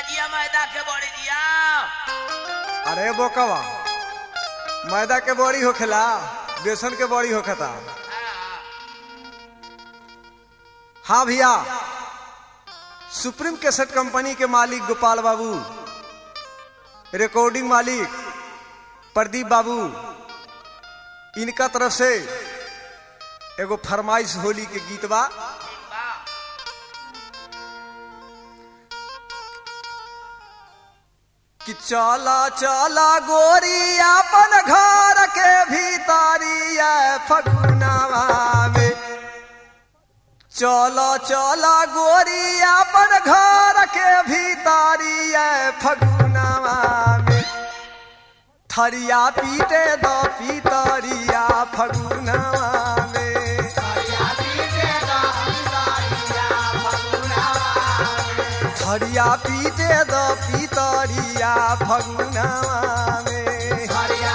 जिया मैदा के बड़ी जिया अरे बोकवा मैदा के बड़ी होखेला बेसन के बड़ी होखता हाँ भैया सुप्रीम कैसेट कंपनी के मालिक गोपाल बाबू रिकॉर्डिंग मालिक प्रदीप बाबू इनका तरफ से एगो फरमाइश होली के गीत बा कि चला चला गोरी अपन घर के भीतरिया फगुनावा में चला चला गोरी अपन घर के भीतरिया फगुनावा में थरिया पीटे द पीतरिया फगुनावा में थरिया पीटे द पीतरिया फगुनावा में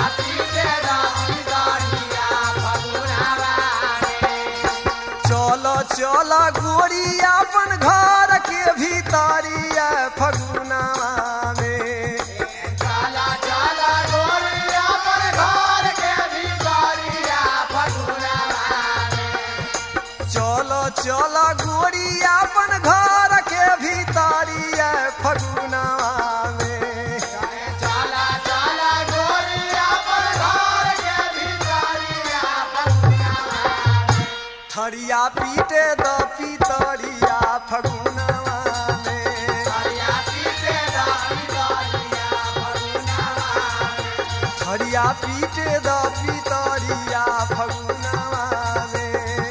चलो चलो गोरी अपन घर के भीतरिया फगुनावा में चलो चलो गोरी अपन घर के भीतरिया फगुनावा में थरिया पीटे द पीतरिया फगुनावा में थरिया पीटे द पीतरिया फगुनावा में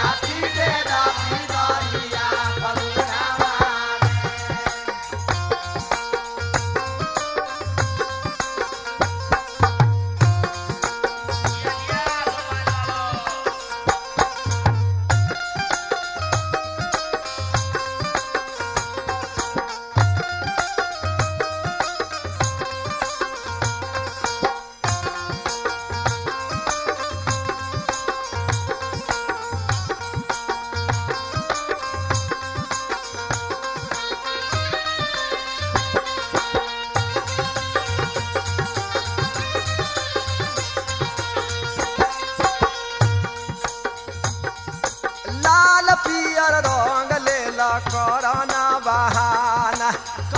लाल पियर रंग लेला करना बहाना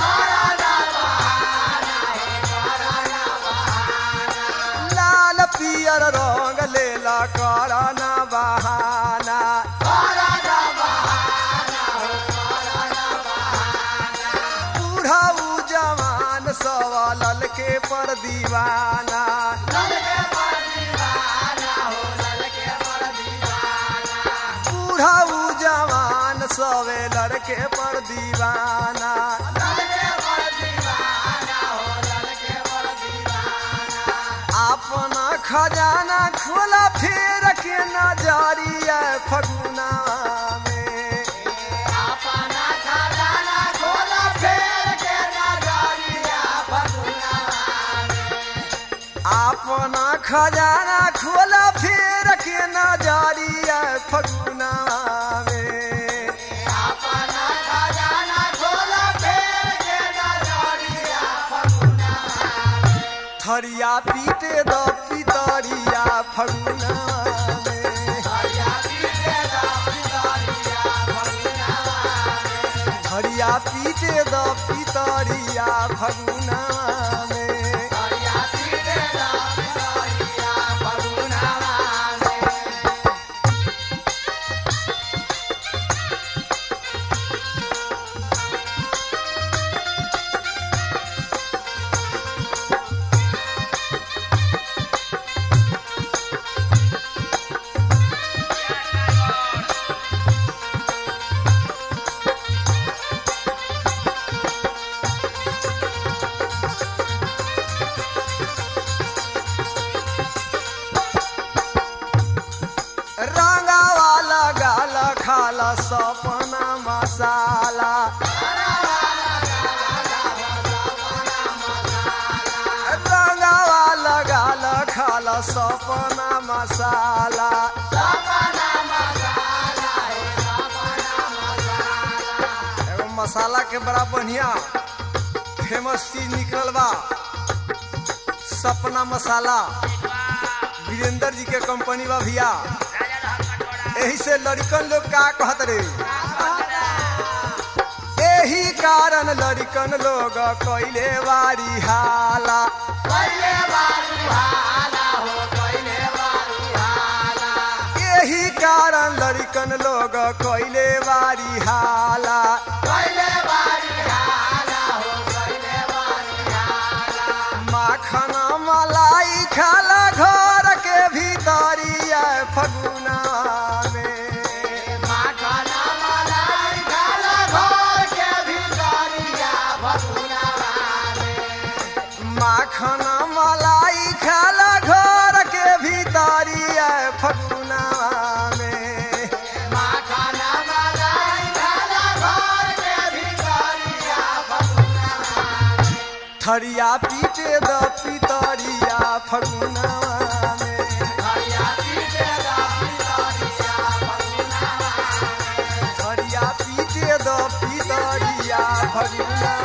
लाल पियर रंग लेला करना बहाना बूढ़ा जवान सवाल के पर दीवाना बूढ़ा जवान सवे लड़के पर दीवाना अपना खजाना खोला फिर के नजरिया फगुना में अपना खजाना खोला फिर के नजरिया फगुना में थरिया पीटे द पितरिया फगुना में थरिया पीटे द पितरिया फगुना में रंगावा लगाल खाला सपना मसाला रंगावा लगाल खाला सपना मसाला एगो मसाला के बड़ा बढ़िया फेमस चीज निकलल बा सपना मसाला वीरेंद्र जी के कंपनी बा भैया यही से लड़कन लोग का कहत रे यही कारण लड़कन लोग कैले बारी हाला यही कारण लड़कन लोग कैले बारी हाला माखना मलाई खाला घर के भीतरिया फगुना में माखना मलाई खाला घर के भीतरिया फगुना में थरिया पीटे द पितरिया फगुना में थरिया पीटे द पितरिया फगुना